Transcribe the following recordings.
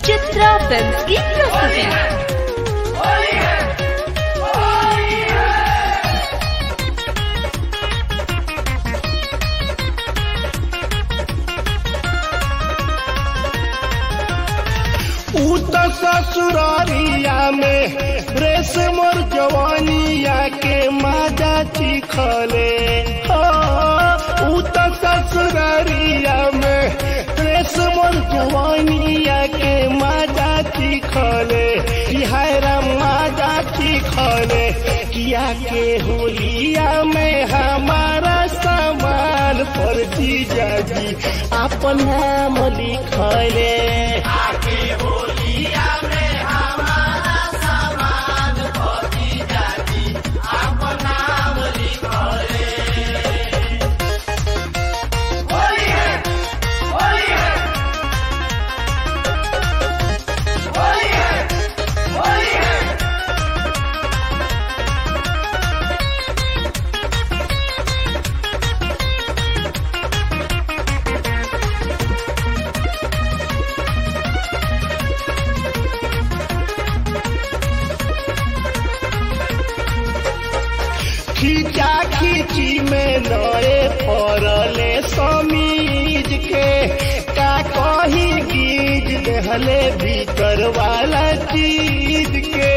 Chitra film की प्रस्तुति ऊ त ससुरारिया में रेस मोर जवानिया के माजा चिखले हो ऊ त ससुरारिया में रेस मोर जवानिया के माजा चिखले बिहारा माजा चिखले किया के होलिया में हमारा सामान पर जीजा जी अपन नाम लिखले खींचा खींची में नए पड़ले समीज के का कही गीज दहले भीतर वाला चीज के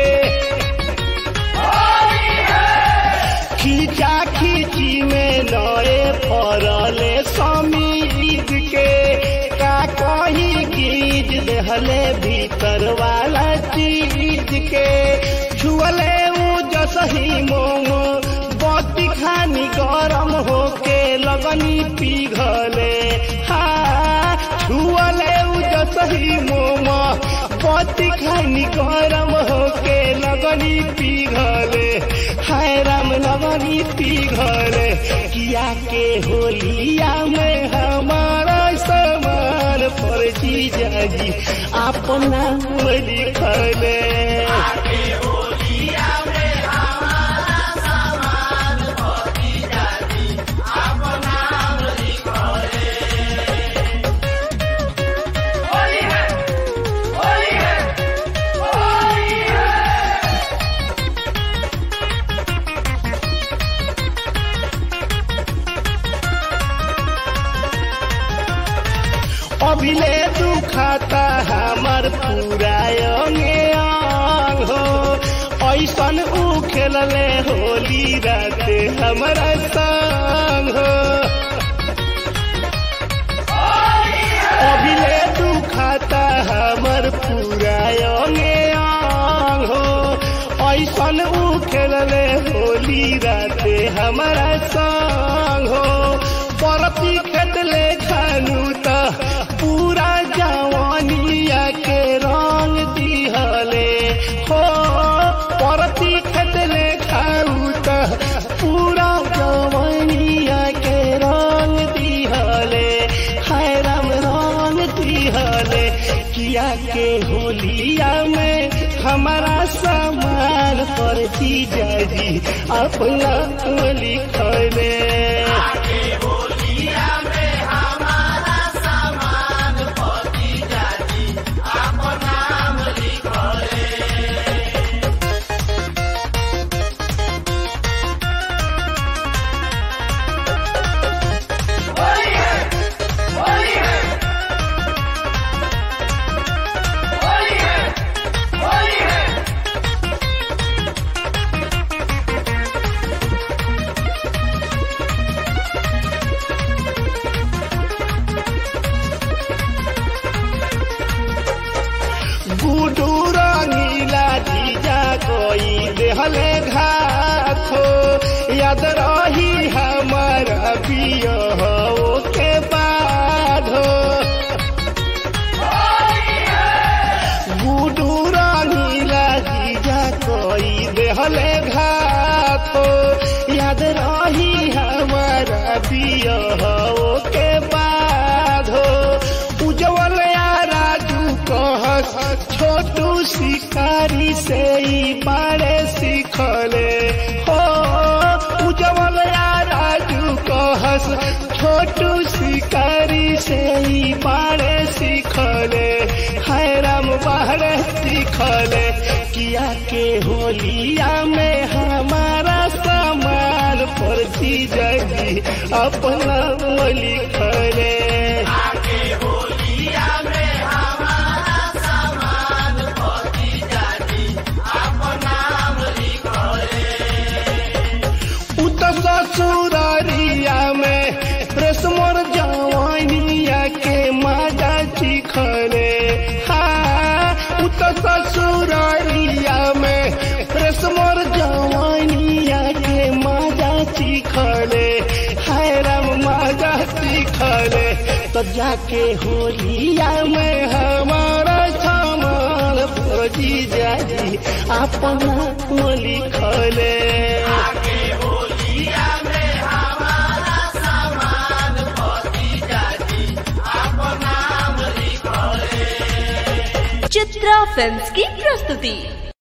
खींचा खींची में नए पड़ले समीज के का कही गीज दहले भीतर वाला चीज के छुअले ऊ जसही मोमो बत्ती खानी गरम होके लगनी पिघले हा छुअले ऊ जसही मोमो बत्ती खानी गरम होके लगनी पिघले हाय राम लगनी पिघले किया के होलिया में हमारा समान पर जीजा जी अपना लिखले अभिले दुखाता हमार पूरा अंगे अंग हो ऐसन ऊ खेलले होली राते हमारा संग हो अभिले दुखाता हमार पूरा अंगे अंग हो ऐसन ऊ खेलले होली राते हमारा संग हो परती खेतले खानू त पूरा जवानिया के रंग दिहले हो परती खेतले खाऊ त पूरा जवानिया के रंग दिहले हाय राम रंग दिहले किया के होलिया में हमारा सामान पर जीजा जी अपना लिखले गुडू रंगीला जीजा कोई देहले घाथो याद रही हमारा पियो के बाधो गुडू रंगीला जीजा कोई देहले घाथो याद रही हमारा पियो के बाधो उज्जवल या राजू कहस छोटू शिकारी से ही बारे सीखले हो उज्जवल या राजू कहस छोटू शिकारी से ही बारे सीखले हाय राम लिखले किया के होलिया में हमारा सामान पर जीजा जी अपना लिखले ससुरारिया में रेशमर जवानिया के माजा चिखले हाँ उत ससुरारिया में रेशमर जवानिया के माजा चिखले हाय राम माजा चिखले तो जाके होलिया में हमारा सामान फौजी जाजी अपना लिखले चित्रा फिल्म्स की प्रस्तुति